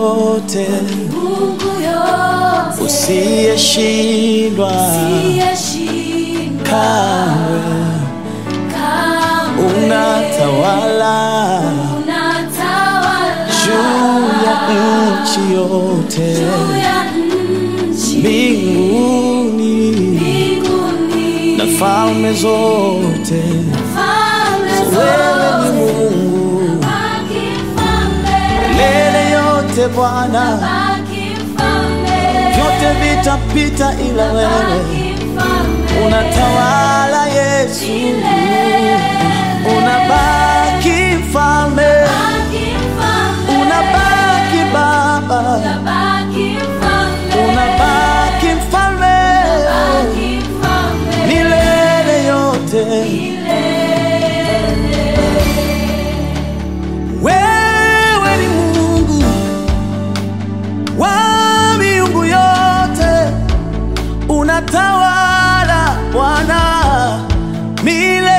yote, Mungu yote, usiyeshindwa usiyeshindwa kamwe, kamwe. unatawala Unatawala juu ya nchi yote, juu ya nchi, mbinguni mbinguni, na falme zote. falme Wewe ni zote. Mungu Baki mfalme, milele yote Bwana, baki mfalme, vyote vitapita, ila wewe baki mfalme, unatawala. Yesu unabaki mfalme, baki mfalme, unabaki Baba, baki mfalme, unabaki mfalme baki mfalme, milele yote. Wewe ni Mungu wa miungu yote, unatawala Bwana milele.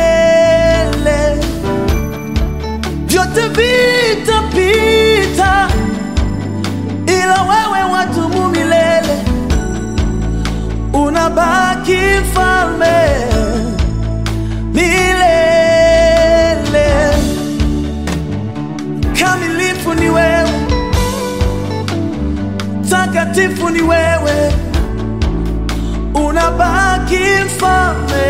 Vyote vitapita, ila wewe wadumu milele, unabaki mfalme milele. Kamilifu ni wewe, takatifu ni wewe, unabaki mfalme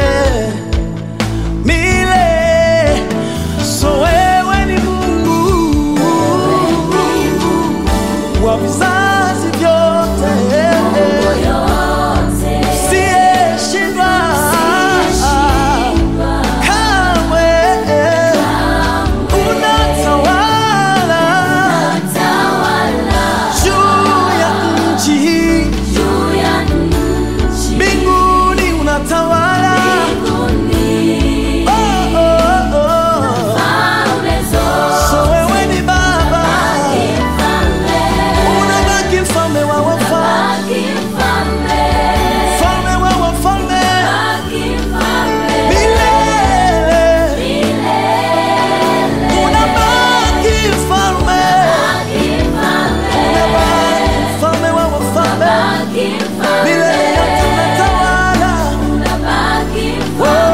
milele. So wewe ni Mungu wa vizazi vyote, yote, siyeshindwa kamwe, unatawala tawala juu ya nchi hii, juu ya nchi, mbinguni unatawala. mbinguni, Oh, oh, oh. falme zote, So wewe ni Baba, mfalme, unabaki mfalme wa wafalme, baki mfalme, mfalme wa wafalme baki mfalme, milele, unabaki mfalme, baki mfalme, unabaki mfalme wa wafalme baki mfalme, milele yote unatawala. baki Oh, mfalme,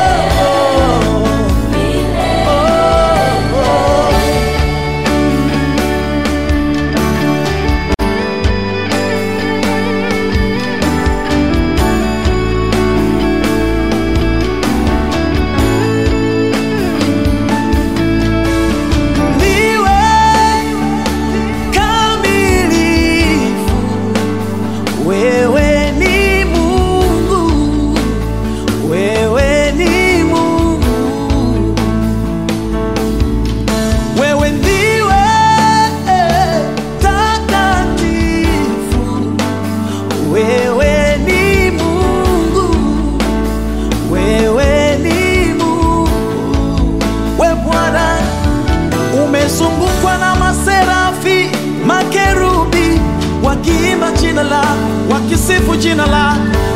oh, oh, oh. Niwe kamilifu, wewe ni Mungu, wewe ni Mungu, wewe ndiwe takatifu, wewe ni Mungu, wewe ni Mungu, we Bwana umezungukwa na maserafi, makerubi wakiimba jina lako, wakisifu jina lako.